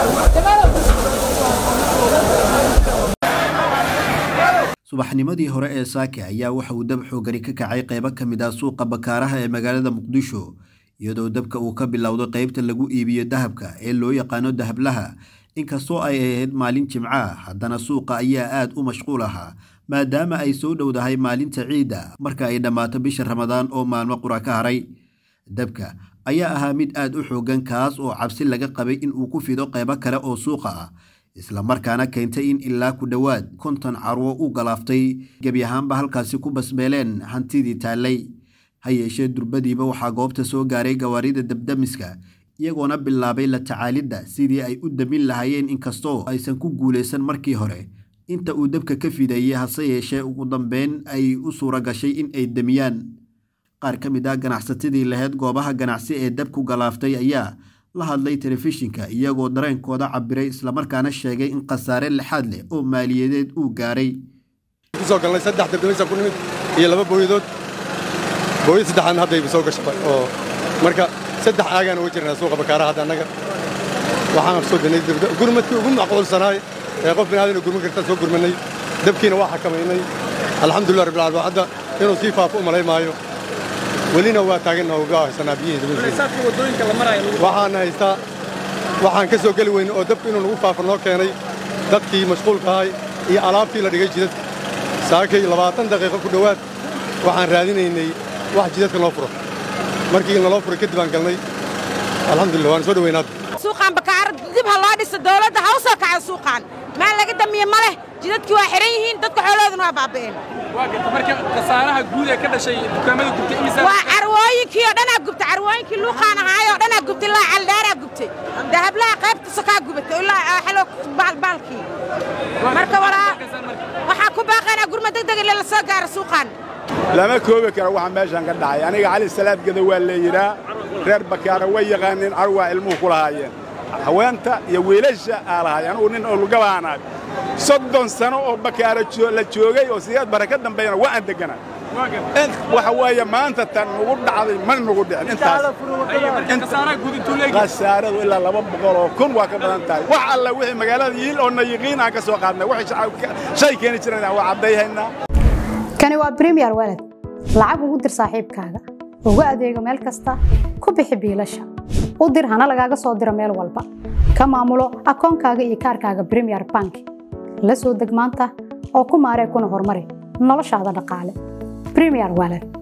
subaxnimadii hore ee saake ayaa waxa uu dab xoogani ka kacay qaybo ka mid ah suuqa bakaaraha ee magaalada muqdisho iyadoo dabka uu ka bilowday qaybta lagu iibiyo dahabka ee loo yaqaano dahablaha inkastoo ay ahayd maalin jimca haddana suuqa ayaa aad u mashquul ahaa maadaama ay soo dhowdahay maalinta ciidda marka ay dhammaato bisha ramadaan oo maalmo qura ka haray dabka ayaa ahaa mid aad u xoogan kaas oo cabsi laga qabay in uu ku fido qaybo kale oo suuqa ah isla markaana keentay in ilaa ku dhowaad konton carwo u galaaftay gebi ahaanba halkaasi ku basbeeleen hantidii taallay ha yeeshee durbadiiba waxaa goobta soo gaaray gawaarida dabdamiska iyagoona bilaabay la tacaalidda sidii ay u damin lahaayeen inkastoo aysan ku guulaysan markii hore inta uu dabka ka fidayey hase yeeshee ugu dambeyn ay u suura gashay in ay demiyaan qaar ka mid ah ganacsatadii lahayd goobaha ganacsi ee dabku galaaftay ayaa la hadlay telefishinka iyagoo dareenkooda cabiray islamarkaana sheegay in khasaare lixaad leh oo maaliyadeed uu gaaray kusoo galnay saddex dabdamisan ku nimid iyo laba booyadood booyad saddexaadna haddayba soo gashay oo marka saddex aagaan uga jirnaa suuqa bakaaraha hadda annaga waxaan soo danay gurmadkii ugu macquulsanaay ee qof binaadina gurman kartaan soo gurmannay dabkiina waa xakamaynay alxamdulillah rabbil caalamiin hadda inuu sii faafo u malay maayo welina waa taaganna uga haysanaa biyihiiwaxaan haystaa waxaan ka soo geli weyne oo dabku inuu nagu faafo noo keenay dadkii mashquulka ahay iyo alaabtii la dhigay jidadka saakay labaatan daqiiqo ku dhowaad waxaan raadinaynay wax jidadka noo furo markii naloo furay kadib aan galnay alxamdulillah waan soo dhowaynaad suuqaan bakaar dib ha loo dhiso dawladda ha u soo kaca suuqaan maa laga damiye ma leh jidadkii waa xihan yihiin dadka xoolahooduna waa baaba'een marka khasaaraha guud ee ka dhashay dukaamada gubtay imisa waa carwooyinkii oo dhanaa gubtay carwooyinkii luuqaan ahaayoo dhanaa gubtay ilaa caldaaraa gubtay dahablaha qaybta sokaa gubatay ilaa xalo baalbaalkii marka walaa waxaa ku baaqaynaa gurma degdeg ile la soo gaaro suuqaan lama koobi karo waxa meeshan ka dhacay aniga cali salaadgeda waa la yidhaa reer bakaara way yaqaaniin carwaa ilmuhu ku lahaayeen haweenta iyo wiilasha aa lahaay anugu nin olgabaanaag soddon sano oo bakaara la joogay oo sideed bare ka dambeeyana waa aan degganaa waxa weeye maanta tan nugu dhacday ma nugu dhicin intaashasaaradu ilaa laba boqol oo kun waa ka badan tahay wax alla wixii magaalada yiil oo na yiqiin aan ka soo qaadnay waxay shay keeni jireen waa caddayhaynaa kani waa bremiyer walad lacag ugu dir saaxiibkaaga ugu adeego meel kasta ku bixi biilasha u dir hana lagaaga soo diro meel walba ka maamulo akoonkaaga iyo kaarkaaga bremiyer bank la soo deg maanta oo ku maaree kuna horumari noloshaada dhaqaale bremiyer walad